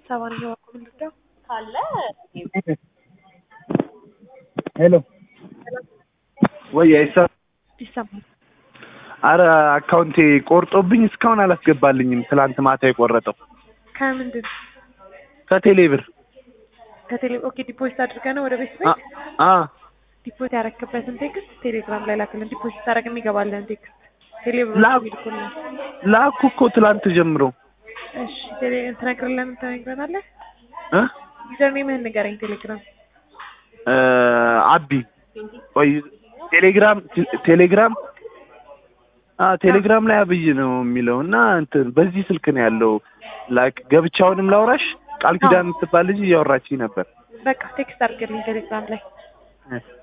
ሰባንኛው ምን ልርዳው? ካለ ሄሎ ወይ አይሳ ይሰማል። አረ አካውንቴ ቆርጦብኝ እስካሁን አላስገባልኝም። ትላንት ማታ የቆረጠው ከምንድን ከቴሌ ብር ከቴሌ ኦኬ፣ ዲፖዚት አድርገህ ነው ወደ ቤት አ ቤት አ ዲፖዚት ያረክበትን ቴክስት ቴሌግራም ላይ ላክልን። ዲፖዚት ታደርግ የሚገባልን ቴክስት ቴሌ ብር ላኩ። ይልኩልን። ላኩ እኮ ትላንት ጀምሮ እሺ ቴሌ ትነግርልን ትነግረናለህ። እ ዩዘር ኔምህን ንገረኝ። ቴሌግራም እ አቢ ወይ ቴሌግራም ቴሌግራም አ ቴሌግራም ላይ አብይ ነው የሚለው እና እንትን በዚህ ስልክ ነው ያለው። ላይክ ገብቻውንም ላውራሽ ቃል ኪዳን የምትባል ልጅ እያወራችኝ ነበር። በቃ ቴክስት አድርግልኝ ቴሌግራም ላይ እ